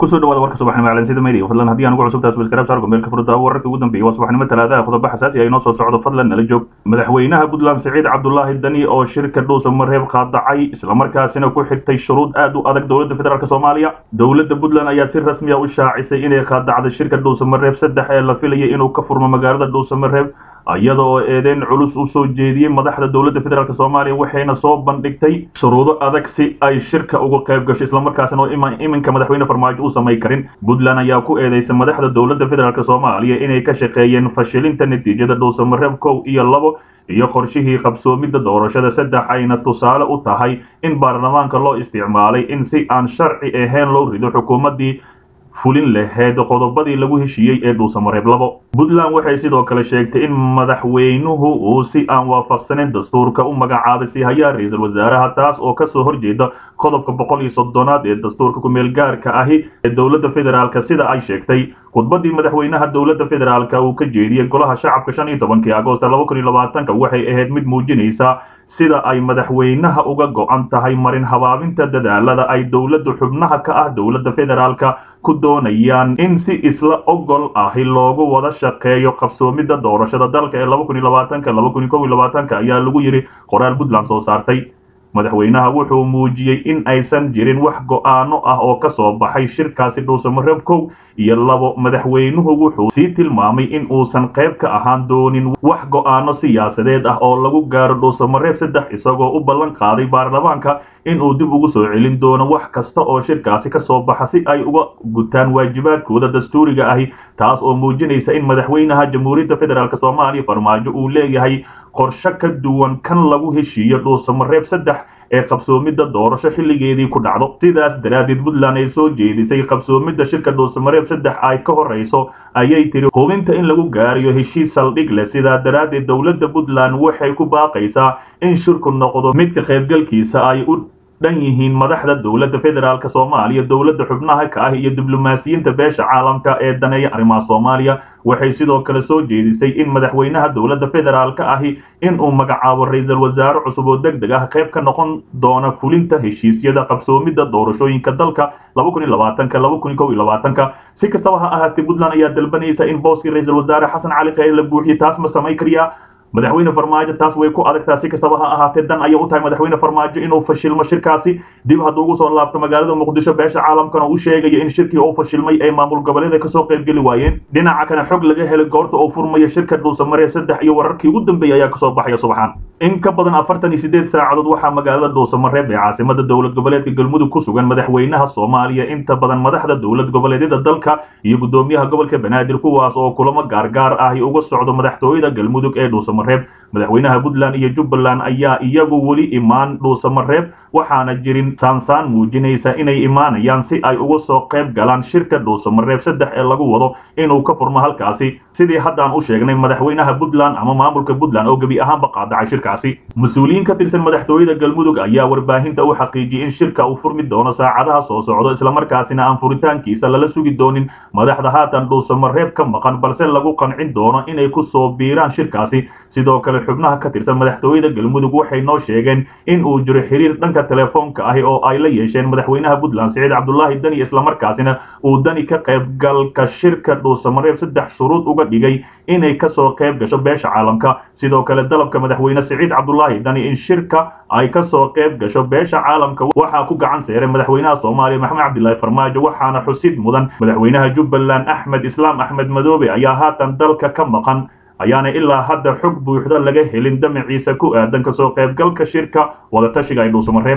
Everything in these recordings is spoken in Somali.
kusoo dhawaada warka subaxnimo calansida media fadlan haddii aan ugu cusubtahay subscribe saar gombeelka furda wararka ugu dambeeyay waa subaxnimo talaadaha qodobo xasaasi ah inoo soo socdo fadlan nala joog madaxweynaha puntland siciid cabdulaahi dani oo shirka dhuusa mareeb qaadacay islamarkaasina ku xirtay shuruud aad u adag dowladda federaalk soomaaliya dowladda puntland ayaa si rasmi a u shaacisay inay qaadacday shirka dhuusa mareeb saddex ee la filayay inuu ka furmo magaalada dhuusa mareeb iyada oo eedeyn culus u soo jeediyey madaxda dowladda federaalk soomaaliya waxayna soo bandhigtay shuruudo adag si ay shirka uga qayb gasho islamarkaasina oo iminka madaxweyne farmaajo u samay karin puntland ayaa ku eedeysay madaxda dowladda federaalk soomaaliya inay ka shaqeeyeen fashilinta natiijada dhuusamareeb kow iyo labo iyo qorshihii qabsoomidda doorashada saddex ayna tusaale u tahay in baarlamaanka loo isticmaalay in si aan sharci ahayn loo rido xukuumaddii fulin laheyd qodobadii lagu heshiiyey ee dhuusamareeb labo puntland waxay sidoo kale sheegtay in madaxweynuhu uu si aan waafaqsaneyn dastuurka u magacaabay sihayaa ra-iisul wasaaraha taas oo kasoo horjeeda qodobka boqol iyo soddonaad ee dastuurka kumeel gaarka ahi ee dowladda federaalk sida ay sheegtay khudbadii madaxweynaha dowladda federaalk uu ka jeediyey golaha shacabka shan iyo tobankii agoosta laba kun iyo labaatanka waxay ahayd mid muujinaysa sida ay madaxweynaha uga go-an tahay marin habaabinta dadaalada ay dowladda xubnaha ka ah dowladda federaalk ku doonayaan in si isla ogol ahi loogu wada shaqeeyo qabsoomidda doorashada dalka ee laba kun iyo labaatanka laba kun iyo kow iyo labaatanka ayaa lagu yidhi qoraal puntland soo saartay madaxweynaha wuxuu muujiyey in aysan jirin wax go-aano ah oo ka soo baxay shirkaasi dhuusamareeb kow iyo labo madaxweynuhu wuxuu sii tilmaamay in uusan qayb ka ahaan doonin wax go-aano siyaasadeed ah oo lagu gaaro dhuusamareeb saddex isagoo u ballan qaaday baarlamaanka inuu dib ugu soo celin doono wax kasta oo shirkaasi ka soo baxa si ay uga gutaan waajibaadkooda dastuuriga ahi taas oo muujinaysa in madaxweynaha jamhuuriyadda federaalk soomaaliya farmaajo uu leeyahay qorshe ka duwan kan lagu heshiiyo dhuusamareeb saddex ee qabsoomidda doorasho xilligeedii ku dhacdo sidaas daraaddeed puntland ay soo jeedisay qabsoomidda shirka dhuusamareeb saddex ay ka horrayso ayay tiri hubinta in lagu gaarayo heshiis saldhig leh sidaa daraaddeed dowladda puntland waxay ku baaqaysaa in shirku noqdo midka qaybgalkiisa ay u dhan yihiin madaxda dowladda federaalk soomaaliya dowladda xubnaha ka ah iyo diblomaasiyiinta beesha caalamka ee daneeya arrimaha soomaaliya waxay sidoo kale soo jeedisay in madaxweynaha dowladda federaalk ahi in uu magacaabo ra-iisul wasaare cusub oo deg deg ah qayb ka noqon doona fulinta heshiisyada qabsoomidda doorashooyinka dalka laba kun iyo labaatanka laba kun iyo kow iyo labaatanka si kastaba ha ahaatee puntland ayaa dalbanaysa in booskii ra-iisul wasaare xasan cali kheyr la buuxiyo taas ma samayn kariyaa madaxweyne farmaajo taas way ku adagtaa si kastaba ha ahaatee dan ayay u tahay madaxweyne farmaajo inuu fashilmo shirkaasi dib hadduu ugu soo laabto magaalada muqdisho beesha caalamkana uu sheegayo in shirkii uu fashilmay ay maamul goboleeda kasoo qaybgeli waayeen dhinaca kana xog laga helay goorta uu furmaya shirka dhuusamareeb saddex iyo wararkii ugu dambeeyay ayaa kasoo baxaya subaxaan in ka badan afartan iyo sideed saacadood waxaa magaalada dhuusamareeb ee caasimada dowlad goboleedka galmudug ku sugan madaxweynaha soomaaliya inta badan madaxda dowlad goboleedyada dalka iyo gudoomiyaha gobolka banaadir kuwaas oo kulamo gaargaar ahi uga socdo madaxtooyada galmudug ee dhuusamareeb madaxweynaha puntland iyo jubbaland ayaa iyagu weli imaan dhuusamareeb waxaana jirin saansaan muujinaysa inay imaanayaan si ay uga soo qayb galaan shirka dhuusamareeb saddex ee lagu wado inuu ka furmo halkaasi sidii haddaan u sheegnay madaxweynaha puntland ama maamulka puntland oo gebi ahaanba qaadacay shirkaasi mas-uuliyiin ka tirsan madaxtooyada galmudug ayaa warbaahinta u xaqiijiyey in shirka uu furmi doono saacadaha soo socdo islamarkaasina aan furitaankiisa lala sugi doonin madaxda haatan dhuusamareeb ka maqan balse lagu qancin doono inay ku soo biiraan shirkaasi sidoo kale xubnaha ka tirsan madaxtooyada galmudug waxay noo sheegeen in uu jiro xiriir dhanka telefoonka ahi oo ay la yeesheen madaxweynaha puntland siciid cabdulaahi dani islamarkaasina uu dani ka qaybgalka shirka dhuusamareeb saddex shuruud uga dhigay inay kasoo qayb gasho beesha caalamka sidoo kale dalabka madaxweyne siciid cabdulaahi dani in shirka ay kasoo qayb gasho beesha caalamka waxaa ku gacan seeray madaxweynaha soomaaliya maxamed cabdilaahi farmaajo waxaana xusid mudan madaxweynaha jubbaland axmed islaam axmed madoobe ayaa haatan dalka ka maqan ayaana ilaa hadda xog buuxda laga helin damaciisa ku aadan kasoo qaybgalka shirka wadatashiga ay dhuusamareeb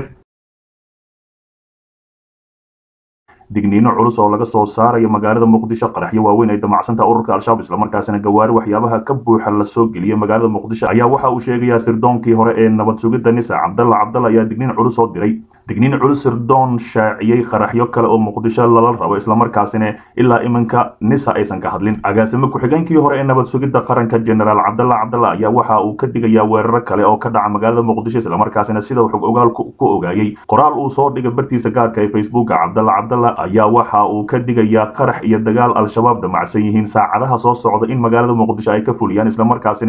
digniino culus oo laga soo saarayo magaalada muqdisho qaraxyo waaweyn ay damacsantaha ururka al-shabaab islamarkaasina gawaari waxyaabaha ka buuxa lasoo geliyay magaalada muqdisho ayaa waxa uu sheegayaa sirdoonkii hore ee nabad sugidda nisa cabdalla cabdalla ayaa digniin culus oo diray digniin culus sirdoon shaaciyey qaraxyo kale oo muqdisho lala rabo islamarkaasina ilaa iminka nisa aysan ka hadlin agaasimo ku-xigeenkii hore ee nabad sugidda qaranka generaal cabdalla cabdalla ayaa waxa uu ka digayaa weeraro kale oo ka dhaca magaalada muqdisho islamarkaasina sida xog ogaal ku ogaayey qoraal uu soo dhigay bartiisa gaarka ee facebooka cabdalla cabdalla ayaa waxa uu ka digayaa qarax iyo dagaal al-shabaab damacsan yihiin saacadaha soo socda in magaalada muqdisho ay ka fuliyaan islamarkaasina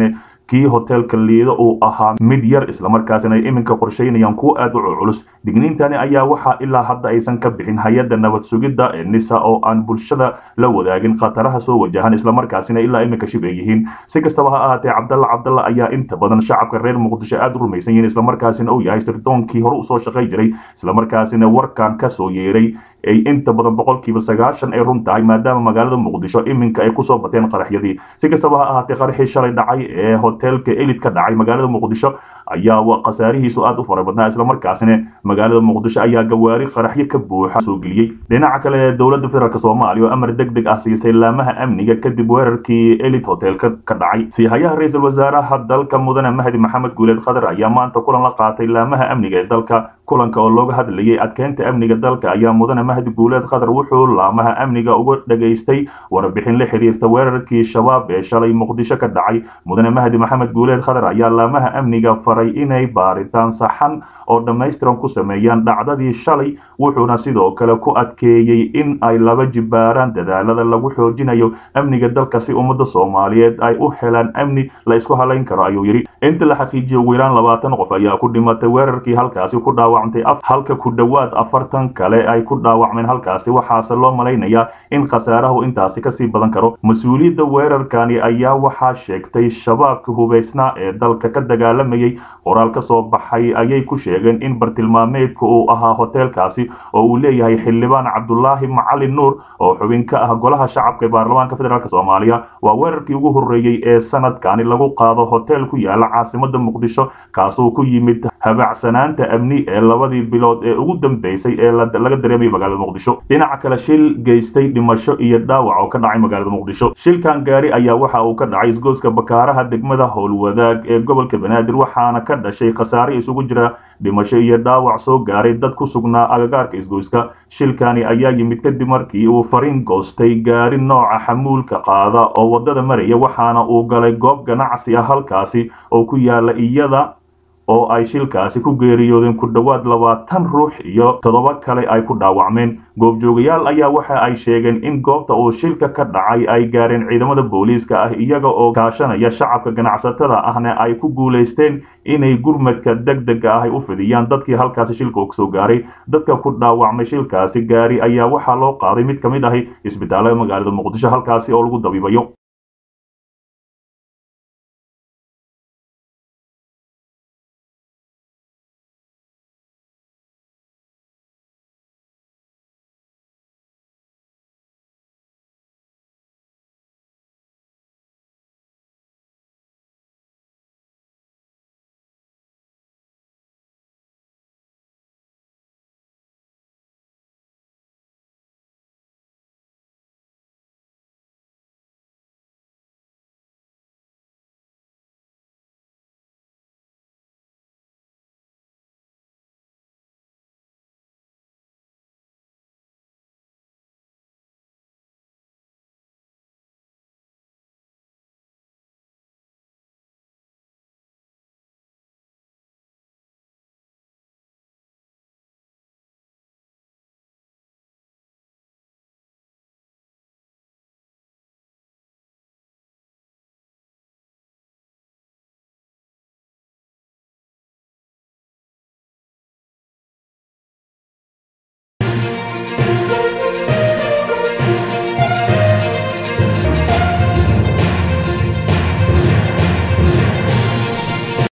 kii hoteelka liido uu ahaa mid yar islamarkaasina ay iminka qorshaynayaan kuwo aad u culculus digniintani ayaa waxaa ilaa hadda aysan ka bixin hay-adda nabad sugidda ee nisa oo aan bulshada la wadaagin khataraha soo wajahan islamarkaasina ilaa iminka shib ay yihiin si kastaba ha ahaatee cabdalla cabdalla ayaa inta badan shacabka reer muqdisho aad u rumaysan yihiin islamarkaasina uu yahay sirdoonkii hore usoo shaqay jiray islamarkaasina warkan kasoo yeeray ay inta badan boqolkiiba sagaashan ay run tahay maadaama magaalada muqdisho iminka ay kusoo bateen qaraxyadii si kastaba ha ahaatee qaraxii shalay dhacay ee hoteelka elid ka dhacay magaalada muqdisho ayaa khasaarihiisu aad u fara badnaa islamarkaasina magaalada muqdisho ayaa gawaari qaraxyo ka buuxa soo geliyey dhinaca kale ee dowladda federaalk soomaaliya oo amar deg deg ah siisay laamaha amniga kadib weerarkii elid hoteelka ka dhacay siihayaha ra-iisul wasaaraha dalka mudane mahdi maxamed guuleed khadar ayaa maanta kulan la qaatay laamaha amniga ee dalka kulanka oo looga hadlayay adkeynta amniga dalka ayaa mudane mahdi guuleed khadar wuxuu laamaha amniga uga dhageystay warbixin la xiriirta weerarkii shabaab ee shalay muqdisho ka dhacay mudane mahdi maxamed guuleed khadar ayaa laamaha amniga faray inay baaritaan saxan oo dhammaystiran ku sameeyaan dhacdadii shalay wuxuuna sidoo kale ku adkeeyey in ay laba jibbaaraan dadaalada lagu xoojinayo amniga dalka si ummadda soomaaliyeed ay u helaan amni la isku halayn karo ayuu yidhi inta la xaqiijiyo ugu yaraan labaatan qof ayaa ku dhimatay weerarkii halkaasi ku dhaawacmtay halka ku dhowaad afartan kale ay ku dhaawacmeen halkaasi waxaase loo malaynayaa in khasaarahu intaasi kasii badan karo mas-uuliyadda weerarkani ayaa waxaa sheegtay shabaabka hubaysnaa ee dalka ka dagaalamayay qoraal ka soo baxay ayay ku sheegeen in bartilmaameedka uu ahaa hoteelkaasi oo uu leeyahay xildhibaan cabdulaahi macalin nuur oo xubin ka ah golaha shacabka ee baarlamaanka federaalk soomaaliya waa weerarkii ugu horreeyey ee sanadkani lagu qaado hotel ku yaala caasimada muqdisho kaasoo ku yimid habacsanaanta amni ee labadii bilood ee ugu dambeysay ee laga dareemayay magaalada muqdisho dhinaca kale shil geystay dhimasho iyo dhaawac oo ka dhacay magaalada muqdisho shilkan gaari ayaa waxa uu ka dhacay isgoyska bakaaraha degmada howlwadaag ee gobolka banaadir waxaana ka dhashay khasaare isugu jira dhimasho iyo dhaawac soo gaaray dad ku sugnaa agagaarka isgoyska shilkani ayaa yimid kadib markii uu fariin goostay gaari nooca xamuulka qaada oo waddada maraya waxaana uu galay goob ganacsi ah halkaasi oo ku yaala iyada oo ay shilkaasi ku geeriyoodeen ku dhowaad labaatan ruux iyo toddoba kale ay ku dhaawacmeen goobjoogayaal ayaa waxa ay sheegeen in goobta uu shilka ka dhacay ay gaareen ciidamada booliiska ah iyaga oo kaashanaya shacabka ganacsatada ahna ay ku guulaysteen inay gurmadka deg dega ah ay u fidiyaan dadkii halkaasi shilka uu kasoo gaaray dadka ku dhaawacmay shilkaasi gaari ayaa waxaa loo qaaday mid ka mid ahi isbitaallada magaalada muqdisho halkaasi oo lagu dabiibayo